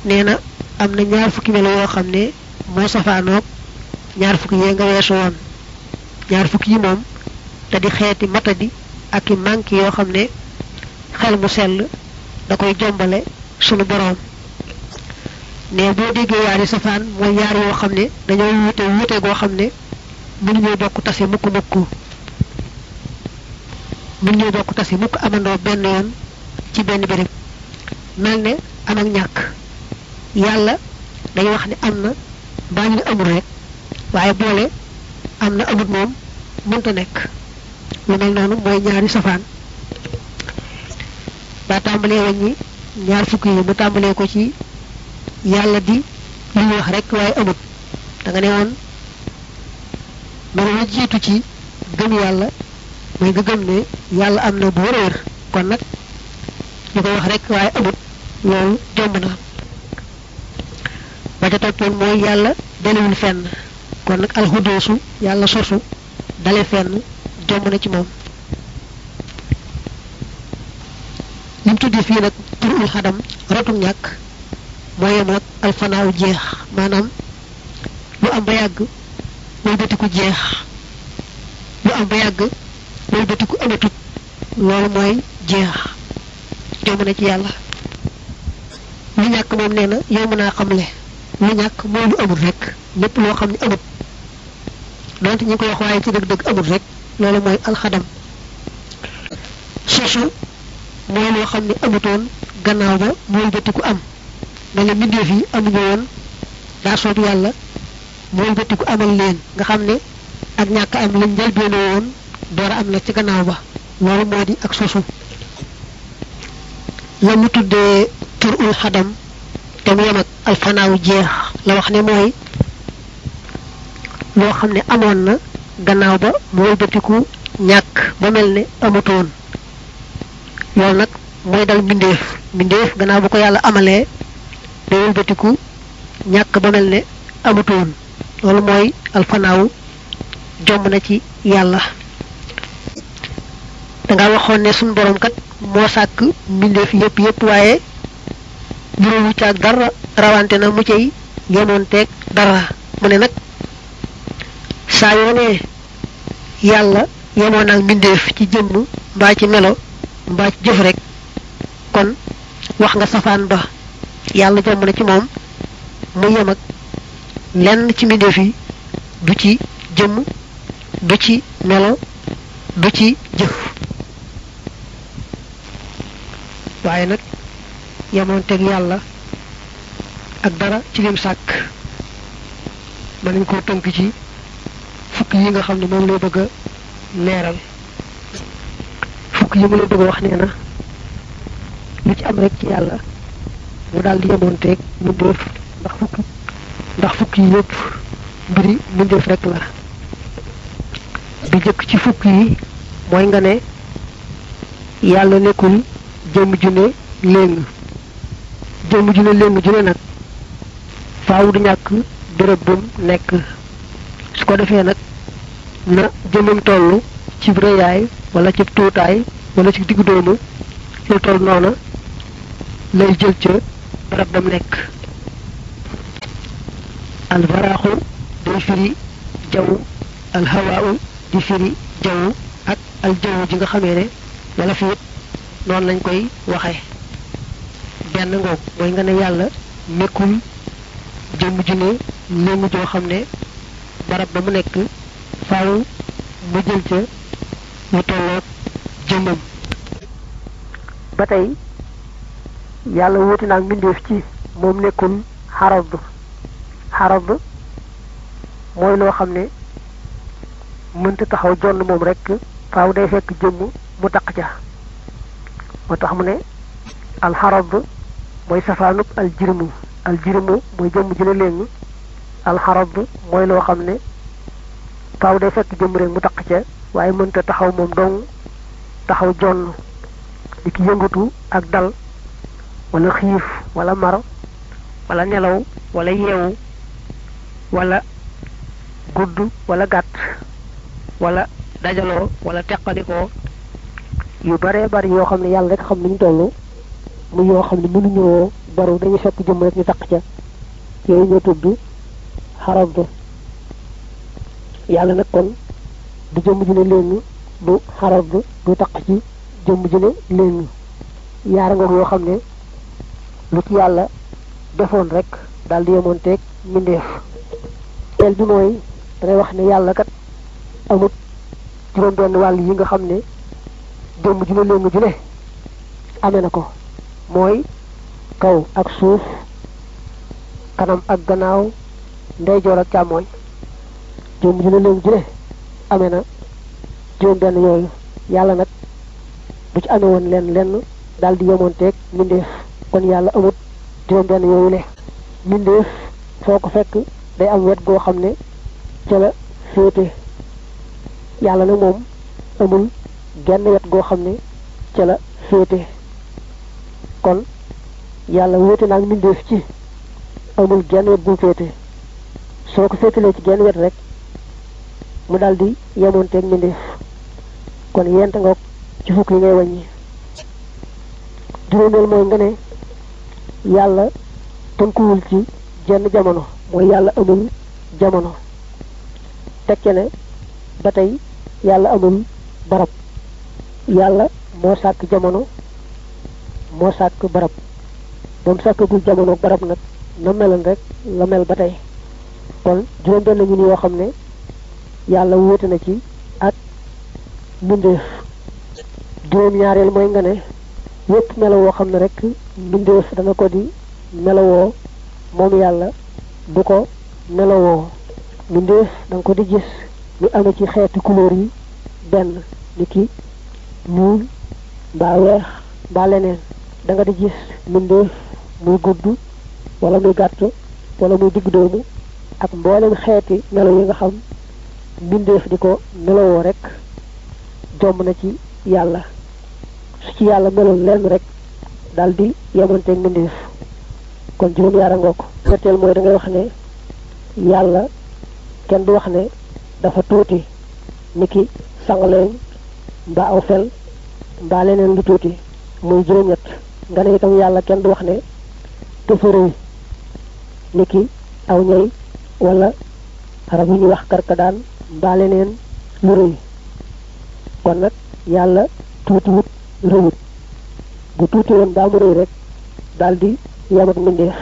nee na am na ñaar fukki melo yoo xam ne moo safaanoog ñaar fukki yee nga weesu woon ñaar fukki yi moom te di xeeti matadi ak i manki yoo xam ne xel mu sell da koy jombale sunu boroom ne boo déggee yaari safaan mooy yaar yoo xam ne dañoo wuute wuute goo xam ne mënuñoo bokk tase mukk mukk mënuñoo bokk tase mukk amandoo benn yoon ci benn béréb mel ne am ak ñàkk yàlla dañuy wax ne am na mbaa ñu ne amul rek waaye boole am na amut moom mënta nekk lu mel noonu mooy ñaari safaan daa tàmbalee wàññi ñaar fukk yi mu tàmbalee ko ci yàlla di li ñu wax rek waaye amut da nga ne woon melo la jiitu ci gëm yàlla mooy nga gëm ne yàlla am na bu wër wër kon nag ñu koy wax rek waaye amut loolu jomb na ba ca toppoon mooy yàlla dalewul fenn kon nag alxudoosu yàlla sosu dale fenn jomb na ci moom lim tuddi fii nag turul xadam rotum ñàkk moo yem ak alfanaaw jeex maanaam lu am ba yàgg muy bëtiku jeex lu am ba yàgg muy bëtiku amatut loolu mooy jeex jomb na ci yàlla lu ñàkk moom nee na yow mën naa xamle lu ñàkk mooy lu amul rek lépp loo xam ne amut donte ñu ngi koy wax waaye ci dëgg-dëgg amut rek loolu mooy alxadam sosu mooy loo xam ne amutoon gannaaw ba mooy bëtiku am mel ne mbindeef yi amuñu woon daa soob yàlla mooy bëtiku amal leen nga xam ne ak ñàkk am lañ njëlbeene woon door a am na ci gannaaw ba loolu moo di ak sosu la mu tuddee tur ul xadam te mu yem ak alfanaaw jeex la wax ne mooy loo xam ne amoon na gannaaw ba mu wëlbatiku ñàkk ba mel ne amutoon loolu nag mooy dal mbindeef mbindeef gannaaw bu ko yàlla amalee day wëlbatiku ñàkk ba mel ne amutoon loolu mooy alfanaaw jomb na ci yàlla danga waxoon ne suñu borom kat moo sàkk mbindeef yépp yépp waaye juróomu caag dara rawante na mu cay yemoon teeg dara mu ne nag saa yoo ne yàlla yemoon ak mbindeef ci jëmm mbaa ci melo mbaa ci jëf rek kon wax nga safaan ba yàlla jomb na ci moom mu yem ak lenn ci mbindeef yi du ci jëmm du ci melo du ci jëf waaye nag yemoon teg yàlla ak dara ci lim sàkk mën nañ koo tënk ci fukk yi nga xam ne moom lay bëgg a leeral fukk yi mu lay bëgg a wax nee na lu ci am rek ci yàlla mu daal di yemoon teeg mbindeef ndax fukk ndax fukk yi yëpp mbiri mbindeef rek la bi jëkk ci fukk yi mooy nga ne yàlla nekkul jëmm ju ne léng jëmm ju ne léng ju ne nag faaw du ñàkk béréb bum nekk su ko defee nag na jëmmam toll ci rëyaay wala ci tuutaay wala ci diggu doomu lu toll noona lay jël ca barab bam nekk alvaraaxu day firi jaww alhawaawu di firi jaww ak aljaww ji nga xamee ne wala fi noonu lañ koy waxe benn ngoog mooy nga ne yàlla nekkul jëmm ju ne léngu joo xam ne barab ba mu nekk faaw mu jël ca lu tolloog jëmmam ba tey yàlla wuti naag mbindeef ci moom nekkul xarab xarab mooy loo xam ne mënta taxaw jonn moom rek faaw day fekk jëmm mu taq ca moo tax mu ne alxarab mooy safaanub aljirmu aljirmu mooy jëmm ji la léegi alxarab mooy loo xam ne faaw day fekk jëmm rek mu taq ca waaye mënta taxaw moom dong taxaw jonn di ki yëngatu ak dal wala xiif wala mar wala nelaw wala yeewu wala gudd wala gàtt wala dajaloo wala teqalikoo yu baree bari yoo xam ne yàlla rek xam ni ñu toll mu yoo xam ne mënuñoo baru dañuy fekk jëmm rek ñu taq ca yooyu ñoo tudd xarab yàlla nag kon du jëmm ju ne léegi du xarab du taq ci jëmm ju ne léegi yaara nga yoo xam ne lu ci yàlla defoon rek daal di yemoon teeg mbindeef teel bi mooy dangay wax ne yàlla kat amut juróom benn wàll yi nga xam ne jëmm ju ne léegi ju ne amee na ko mooy kaw ak suuf kanam ak gannaaw ndeyjoor ak càmmooñ jëmm ju ne léegi ju ne amee na juróom benn yooyu yàlla nag bu ci amee woon lenn lenn daal di yemoon teeg mbindeef kon yàlla amut juróom benn yooyu le mbindeef foo ko fekk day am wet goo xam ne ca la féete yàlla nag moom amul genn wet goo xam ne ca la féete kon yàlla wéete naag mbindeef ci amul genn wet bu féete soo ko féetalee ci genn wet rek mu daal di yemoonteeg mbindeef kon yent nga ci fukk yi ngay wàññi juróomeel mooy nga ne yàlla tënkuwul ci jenn jamono mooy yàlla amul jamono tekke ne ba tey yàlla amul barab yàlla moo sàkk jamono moo sàkk barab ba mu sàkkagul jamono barab nag na meloon rek la mel ba tey kon juróom benn ñu ni yoo xam ne yàlla wóote na ci ak mbindeef juróom ñaareel mooy nga ne yépp melowoo xam ne rek mbindeef dana ko di melowoo moom yàlla du ko melowoo mbindeef da nga ko di gis ñu amee ci xeeti couleur yi benn ni ki ñuul mbaa weex mbaa leneen da nga di gis mbindeef muy gudd wala muy gàtt wala muy digg doomu ak mboolem xeeti melo yi nga xam mbindeef di ko melowoo rek jomb na ci yàlla su ci yàlla meloon lenn rek daal di yemanteeg mbindeef kon juróom yaara ngoo ko ñetteel mooy da ngay wax ne yàlla kenn du wax ne dafa tuuti ni ki sangaleñ mbaa aw fel mbaa leneen lu tuuti muy juróom-ñett nga ne itam yàlla kenn du wax ne dafa rëy ni ki aw ñay wala rab yi ñuy wax karkadaan mbaa leneen lu rëy kon nag yàlla tuuti wut rëyut bu tuuti woon daa mu rëy rek daal di yem ak mbindeef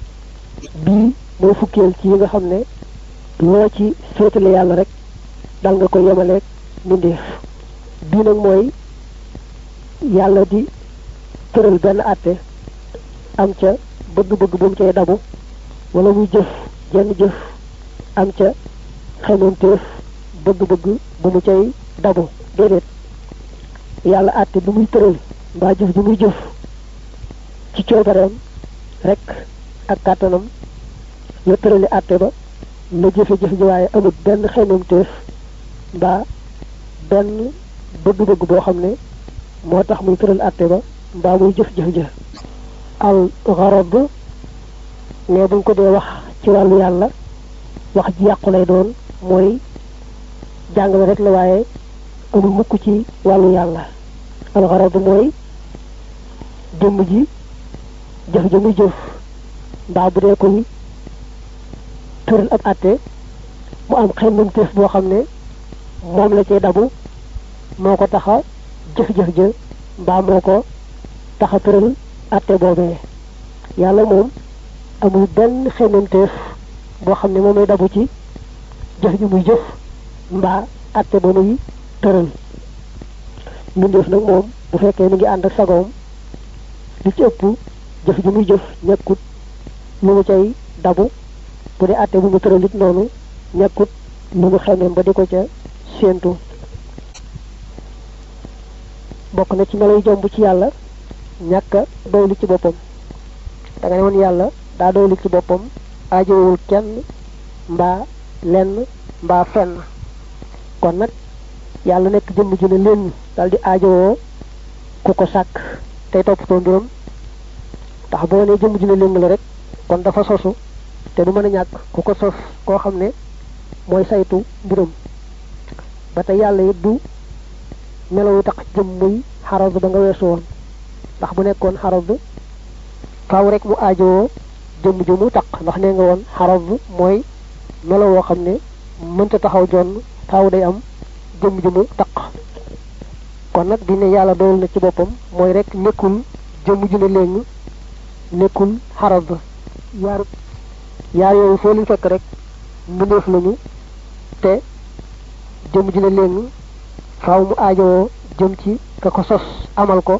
bii mooy fukkeel ci yi nga xam ne loo ci féetale yàlla rek dal nga ko yemaleeg mbindeef bii nag mooy yàlla di tëral benn àtte am ca bëgg-bëgg bu mu cay dabu wala muy jëf jenn jëf am ca xemanteef bëgg-bëgg bu mu cay dabu déedéet yàlla àtte bu muy tëral mbaa jëf bu muy jëf ci coobareem rek ak kàttanam la tërali àtte ba la jëfe-jëf ji waaye amul benn xemanteef mbaa benn bëgg-bëgg boo xam ne moo tax muy tëral àtte ba mbaa muy jëf-jëf ja al garab ne buñ ko dee wax ci wàllu yàlla wax ji yàqu lay doon mooy jàngale rek la waaye amul mukk ci wàllu yàlla al garab mooy jëmm ji jëf ji muy jëf mbaa bu dee koy tëral ab àtte mu am xemmam teef boo xam ne moom la cay dabu moo ko taxa jëf-jëf ja mbaa moo ko taxa tëral àtte boobee yàlla moom amul benn xemmamteef boo xam ne moom lay dabu ci jëf ji muy jëf mbaa àtte ba muy tëral mbindeef nag moom bu fekkee mi ngi ànd ak sagoom li ci ëpp jëf ji muy jëf ñekkut lu mu cay dabu bu dee àtte bu mu tëral it noonu ñekkut lu mu xemmeem ba di ko ca séentu bokk na ci meloy jomb ci yàlla ñàkk a doylu ci boppam da nga ne woon yàlla daa doylu ci boppam aajowul kenn mbaa lenn mbaa fenn kon nag yàlla nekk jëmm ju ne leen daal di aajowoo ku ko sàkk tey toppatoo mbiram tax boo ne jëmm ju ne leen la rek kon dafa sosu te du mën a ñàkk ku ko sos koo xam ne mooy saytu mbiram ba tey yàlla it du melawu tax jëm muy xarab ba nga weesu woon ndax bu nekkoon xarab faaw rek mu aajowoo jëmm ju mu taq ndax nee nga woon xarab mooy melo woo xam ne mënta taxaw jonn faaw day am jëmm ju mu taq kon nag dina yàlla dool na ci boppam mooy rek nekkul jëmm ju ne léegi nekkul xarab yaar yaar yooyu foo leen fekk rek mbindeef lañu te jëmm ju ne léegi faaw mu aajowoo jëm ci ka ko sos amal ko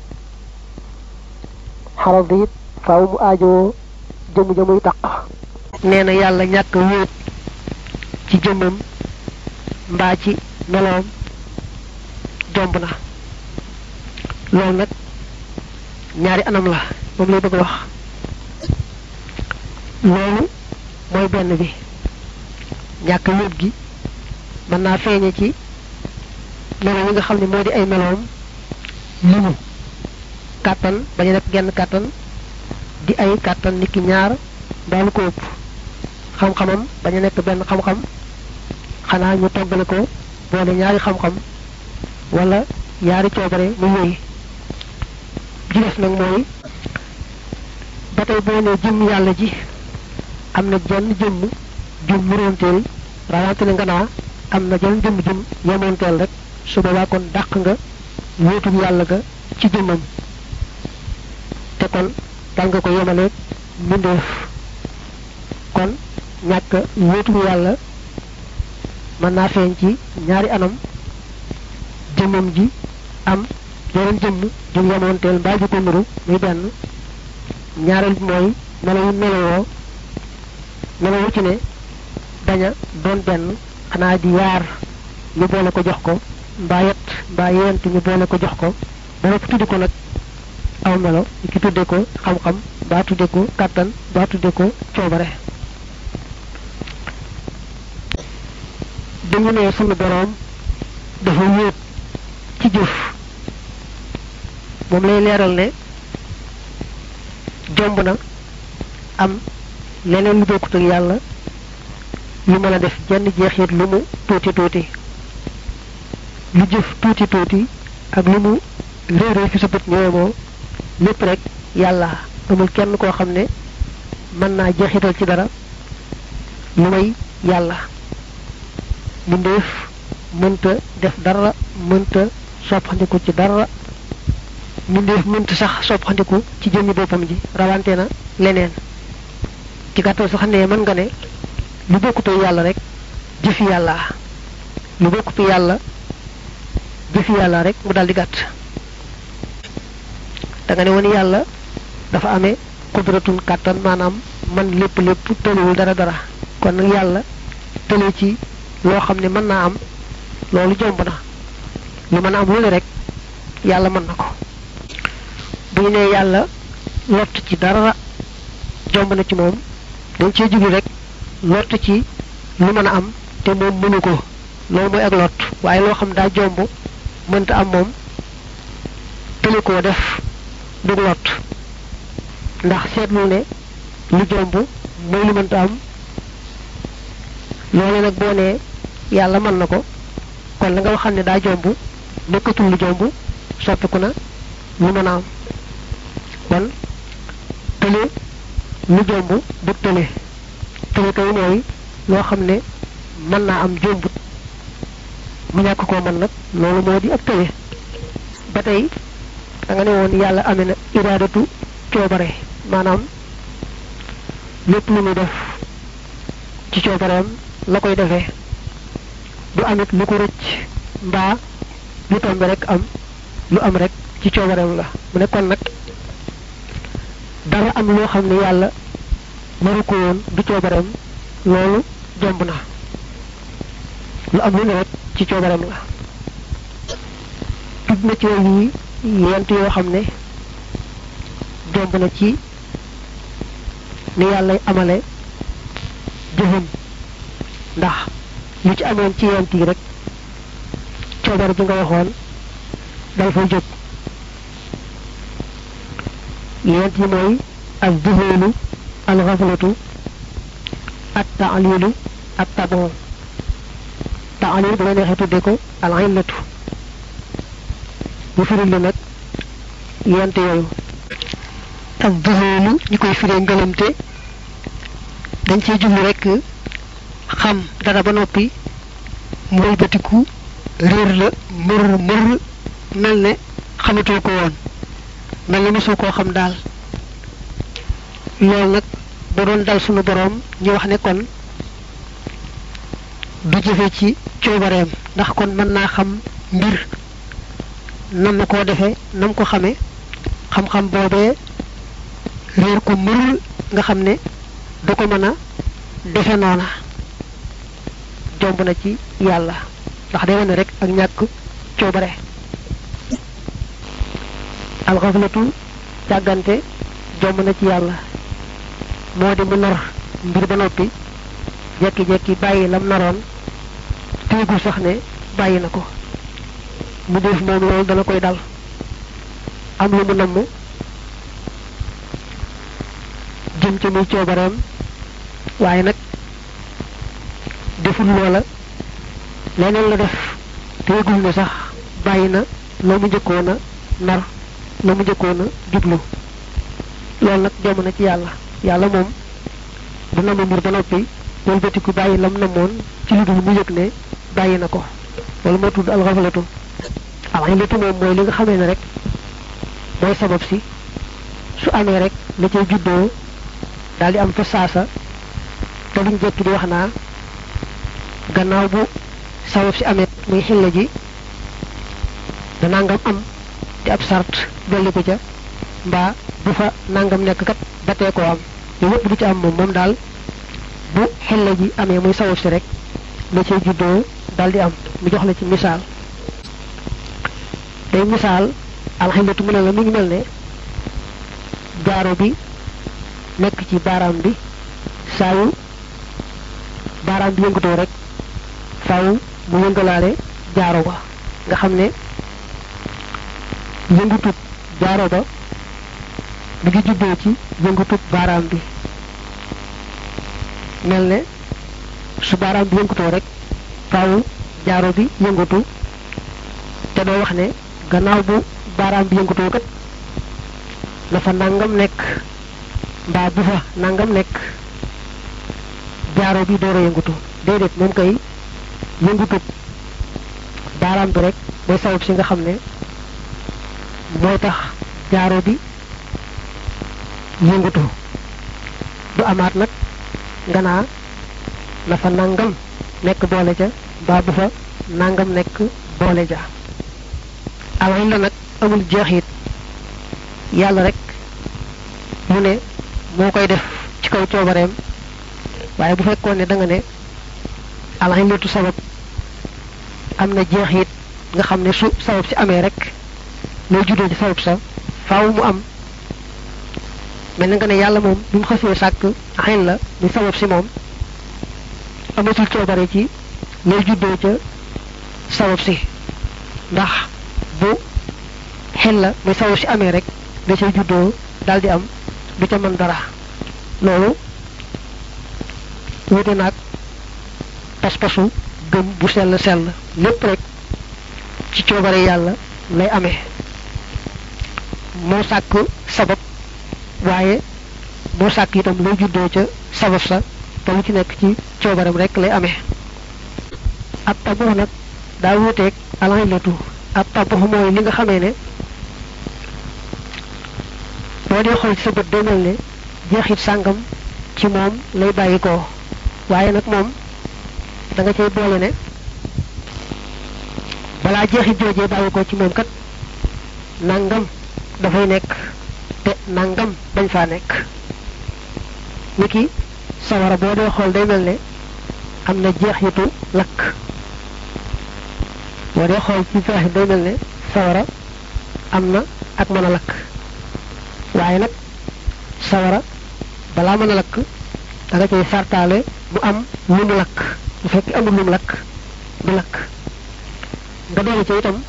xarab it faaw mu aajowoo jëmm ja muy taq nee na yàlla ñàkk wéet ci jëmmam mbaa ci meloom jomb na loolu nag ñaari anam la moom lay bëgg a wax loolu mooy benn bi ñàkk wéet gi mën naa feeñe ci melo yi nga xam ne moo di ay meloom limu kàttan bañu nekk genn kàttan di ay kàttan nit ki ñaar mbaa lu ko ëpp xam-xamam bañu nekk benn xam-xam xanaa ñu toggale ko boole ñaari xam-xam wala ñaari coobare mu wéy ji des nag mooy ba tey boo ne jëmm yàlla ji am na jenn jëmm jum muróonteel rawante ne nga naa am na jenn jëmm jum yemoonteel rek su boobaa kon dàq nga wéetul yàlla ga ci jëmmam te kon dal nga ko yemaleeg mbindeef kon ñàkk wéetul yàlla mën naa feeñ ci ñaari anam jëmmam ji am yeneen jëmm ju yemoonteel mbaa ju ko nuru muy benn ñaareel bi mooy melo yu melowoo melo wu ci ne bañ a doon benn xanaa di yaar ñu boole ko jox ko mbaa yet mbaa yent ñu boole ko jox ko ba noppi tudde ko nag aw melo ki tudde ko xam-xam mbaa tudde ko kàttan mbaa tudde ko coobare dañu ne sunu boroom dafa wéet ci jëf moom lay leeral ne jomb na am leneen lu bokkut ak yàlla lu mën a def jenn jeexit lu mu tuuti tuuti lu jëf tuuti tuuti ak lu mu réeree fi sa bët ñëwemoo lépp rek yàlla amul kenn koo xam ne mën naa jeexital ci dara lu may yàlla mbindeef mënta def dara mënta soppandiku ci dara mbindeef mënta sax soppandiku ci jëmmi boppam ji rawante na leneen ci gàttal sax ne mën nga ne lu bokkute yàlla rek jëfi yàlla lu bokkute yàlla jëfi yàlla rek mu daldi gàtt da nga ne woon yàlla dafa amee kudratun kàttan maanaam man lépp lépp tëliwul dara dara kon nag yàlla tële ci loo xam ne mën naa am loolu jomb na lu mën a am lu ne rek yàlla mën na ko bu ñu nee yàlla lott ci dara jomb na ci moom dañ cee jublu rek lott ci lu mën a am te moom mënu ko loolu mooy ak lott waaye loo xam daa jomb mënta am moom tële koo def dug lott ndax seetlu ne lu jomb mooy lu mënta am loolu nag boo nee yàlla mën na ko kon la nga waxal ne daa jomb nekkatul lu jomb soppiku na lu mën a am kon tële lu jomb du tële tële kay mooy loo xam ne mën naa am jombut mu ñàkk koo mën nag loolu moo di ak tële ba tey da nga ne woon yàlla amee na iraadatu coobare maanaam lépp lu muy def ci coobareem la koy defee du amit lu ko rëcc mbaa lu tombe rek am lu am rek ci coobareem la mu ne kon nag dara am loo xam ne yàlla naru ko woon du coobareem loolu jomb na lu am lu ne rek ci coobareem la tudd na ci yi yent yoo xam ne jomb na ci ni yàlla amale jëfam ndax lu ci amoon ci yent yi rek coobare bi nga waxoon dal fay jóg yent yi mooy al zuhulu al xaflatu at taalilu at tabon taalil bu la neexee tudde ko al illatu bu firil li nag yent yooyu ak duhóolu ñu koy firee ngëlamte dañ cee jublu rekk xam dara ba noppi mu wëlbatiku réer la mër mër mel ne xamatoo ko woon mel ne mosoo koo xam daal loolu nag ba doon dal sunu boroom ñu wax ne kon du jëfe ci coobareem ndax kon mën naa xam mbir nam na koo defee nam ko xame xam-xam boobee réer ko mër nga xam ne du ko mën a defe noona jomb na ci yàlla ndax day wane rek ak ñàkk coobare alxaflatu càggante jomb na ci yàlla moo di mu nar mbir ba noppi jekki-jekki bàyyi lam naroon téegul sax ne bàyyi na ko mu def moom loolu dana koy dal am lu mu namm jëm ci muy coobareem waaye nag deful loola leneen la def téegul ne sax bàyyi na loo mu njëkkoon a nar loo mu njëkkoon a jublu loolu nag jom na ci yàlla yàlla moom du namm mbir ba noppi wëlbatiku bàyyi lam namoon ci lu dul mu yëg ne bàyyi na ko loolu moo tudd alxafalatu alxilatu moom mooy li nga xamee ne rek mooy sabab si su amee rek la cay juddoo daal di am fa saasa te luñ jekki di wax naa gannaaw bu sabab si amee muy xilla ji da nangam am di ab sart dolli ko ca mbaa bu fa nangam nekk kat ba tee koo am yu yëpp du ci am moom moom daal bu xilla ji amee muy sabab si rek la cay juddoo daal di am mu jox la ci misaal day misaal alxilatu mu ne la mi ngi mel ne jaaro bi nekk ci baaraam bi saa yu baaraam bi yëngatoo rek faaw mu yëngalaale jaaro ba nga xam ne yëngutub jaaro ba mi ngi juddoo ci yëngutub baaraam bi mel ne su baaraam bi yëngatoo rek faaw jaaro bi yëngatu te doo wax ne gannaaw bu baaraam bi yëngatoo kat na fa nangam nekk mbaa bu fa nangam nekk jaaro bi door a yëngatu déedéet moom kay yëngutub baaraam bi rek mooy sabab si nga xam ne mooy tax jaaro bi yëngatu du amaat nag nga naa na fa nangam nekk boole ja mbaa bu fa nangam nekk boole ja alxil la nag amul jeexit yàlla rek mu ne moo koy def ci kaw coobareem waaye bu fekkoon ne da nga ne alxilatu sabab am na jeexit nga xam ne su sabab si amee rek lay juddoo ci sabab sa faaw mu am mel na nga ne yàlla moom bi mu xasee sàkk xen la muy sabab si moom amatul coobare ci lay juddoo ca sabab si ndax bu xel la muy sabab si amee rek da cay juddoo daal di am du ca mën dara loolu wute naag pas-pasu gëm bu sell sell lépp rek ci coobare yàlla lay amee moo sàkk sabab waaye moo sàkk itam lay juddoo ca sabab sa te lu ci nekk ci coobaram rek lay amee ab tabax nag daa wuteeg alxilatu ab tabax mooy li nga xamee ne boo dee xool ci sa bët day mel ne jeexit sàngam ci moom lay bàyyi ko waaye nag moom da nga cay boole ne balaa jeexit joojee bàyyi ko ci moom kat nangam dafay nekk te nangam bañ faa nekk niki sawara boo dee xool day mel ne am na jeexitu lakk boo dee xool ci faaxi day mel ne sawara am na ak mën a lakk waaye nag sawara balaa mën a lakk da nga cay sartaale mu am lu mu lakk bu fekkee amul lu mu lakk du lakk nga doole ca itam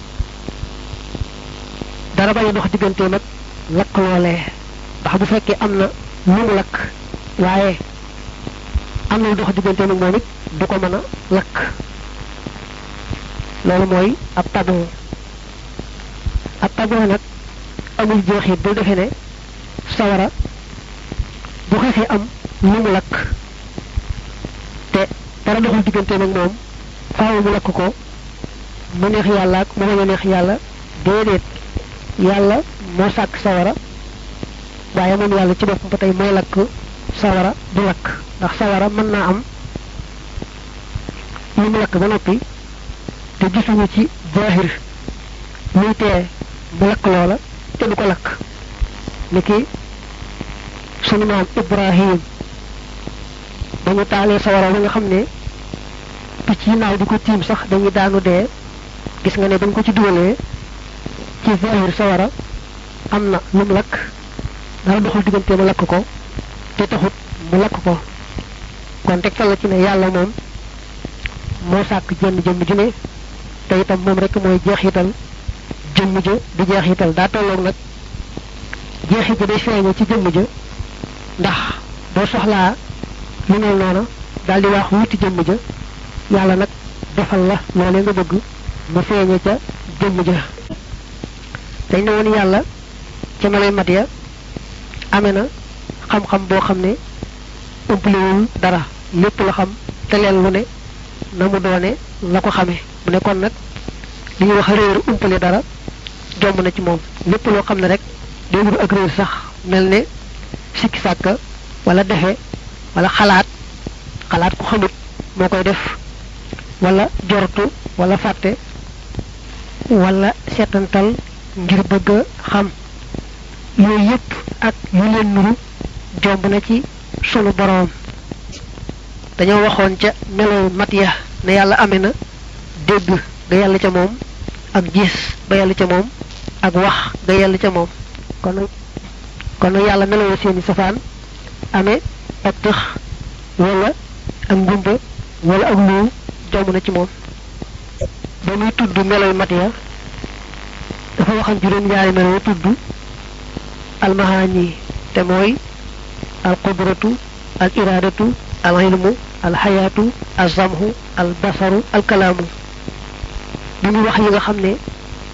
dara bañ a dox digganteem ak lakk loolee ndax bu fekkee am na lu mu lakk waaye am na lu dox digganteem ak moom it du ko mën a lakk loolu mooy ab taboo ab taboo nag amul jeexit bu defee ne sawara bu xasee am lu mu lakk te dara doxul diggante nag moom faaw mu lakk ko mu neex yàlla ak mu bañ a neex yàlla déedéet yàlla moo sàkk sawara waaye moom yàlla ci boppam ba tey mooy lakk sawara du lakk ndax sawara mën naa am lu mu lakk ba noppi te gisuñu ci zahir muy tee mu lakk loola te du ko lakk niki sunu maam ibrahim ba ñu taalee sawara ba nga xam ne picc yi naaw di ko tiim sax dañuy daanu dee gis nga ne dañ ko ci dugalee ci zahir sawara am na lu mu lakk dara doxul diggante mu lakk ko te taxut mu lakk ko kon tegtal la ci ne yàlla moom moo sàkk jenn jëmm ju ne te itam moom rek mooy jeexital jëmm ja di jeexital daa tolloog nag jeexit ja day feeñe ci jëmm ja ndax boo soxlaa lu mel noona daal di wax wuti jëmm ja yàlla nag defal la loolee nga bëgg mu feeñe ca jëmm ja dañ ne woon yàlla ca melay mat ya amee na xam-xam boo xam ne umpaliwul dara lépp la xam te leen lu ne na mu doone la ko xamee mu ne kon nag li ñuy wax réer umpale dara jomb na ci moom lépp loo xam ne rek day wuru ak réer sax mel ne sikki sàkka wala defe wala xalaat xalaat ku xamut moo koy def wala jortu wala fàtte wala seetantal ngir bëgg a xam yooyu yépp ak yu leen nuru jomb na ci sunu boroom dañoo waxoon ca melow mat ya ne yàlla amee na dégg ga yàlla ca moom ak gis ba yàlla ca moom ak wax ga yàlla ca moom kon nag kon nag yàlla meloo seeni safaan amee ak tëx wala ak ngumba wala ak luu jomb na ci moom ba muy tudd melow mat ya dafa waxam juróom-ñaari melo tudd almahaani te mooy al qudratu al iradatu al ilmu al xayaatu al zamhu al basaru al kalaamu bi mu wax yi nga xam ne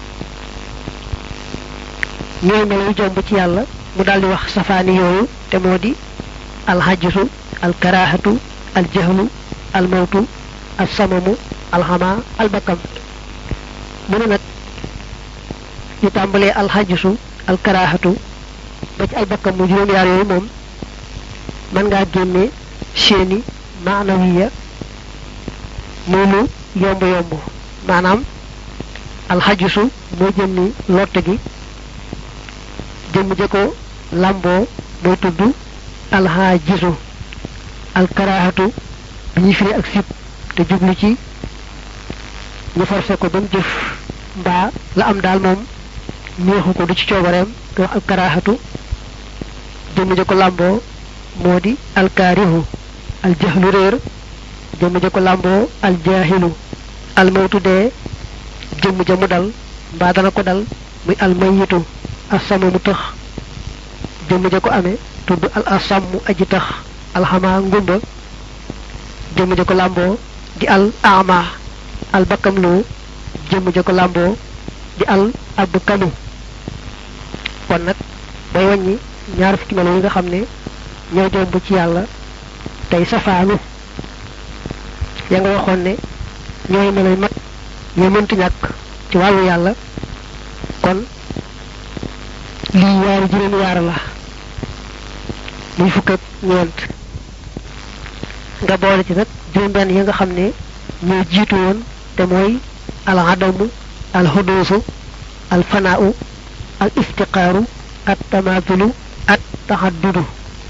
ñooy melo jomb ci yàlla mu daldi wax safaani yooyu te moo di al xajisu al karaahatu al jahlu al mawtu al samamu al xamaa al bakam mu ne nag ñu tàmbalee al xajisu al karaahatu ba ci ay bakkam mu juróom-yaar yooyu moom mën ngaa génne seeni maanawiya muy lu yomb yomb maanaam alxajisu mooy jëmmi lotte gi jëmm ja ko làmboo mooy tudd alxajisu alkaraahatu bi ñuy firi ak sib te jublu ci ñu forcé ko ba mu jëf mbaa la am daal moom neexu ko du ci coobareem te wax alkaraahatu jëmm ja ko làmboo moo di alkaarihu aljahlu réer jëmm ja ko làmboo aljaahilu almawtu dee jëmm ja mu dal mbaa dana ko dal muy almayitu asama mu tëx jëmm ja ko amee tudd al asammu aji tax alxamaa ngumba jëmm ja ko làmboo di al ama al bakkam lu jëmm ja ko làmboo di al ab kanu kon nag bay wàññi ñaar fukki melo yi nga xam ne ñoo jomb ci yàlla tey safaanu ya nga waxoon ne ñooy meloy mat yoo mëntu ñàkk ci wàllu yàlla kon lii yaari juróomi yaar la muy fukk ak ñeent nga boole ci nag juróom benn yi nga xam ne ñoo jiitu woon te mooy al adamu al xuduusu al fanaau al iftiqaaru at tamaatulu at taxaddudu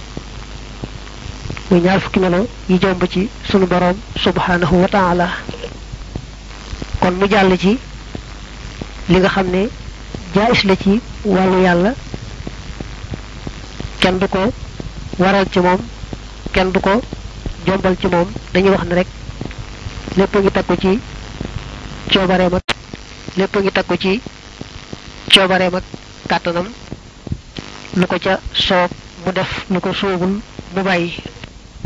muy ñaar fukki melo yi jomb ci sunu boroom subhanahu wa taala kon mu jàll ci li nga xam ne jaayis la ci wàllu yàlla kenn du ko waral ci moom kenn du ko jombal ci moom dañuy wax ne rek lépp ngi takku ci coobareem ak lépp ngi takku ci coobareem ak kàttanam lu ko ca soob mu def lu ko soobul mu bàyyi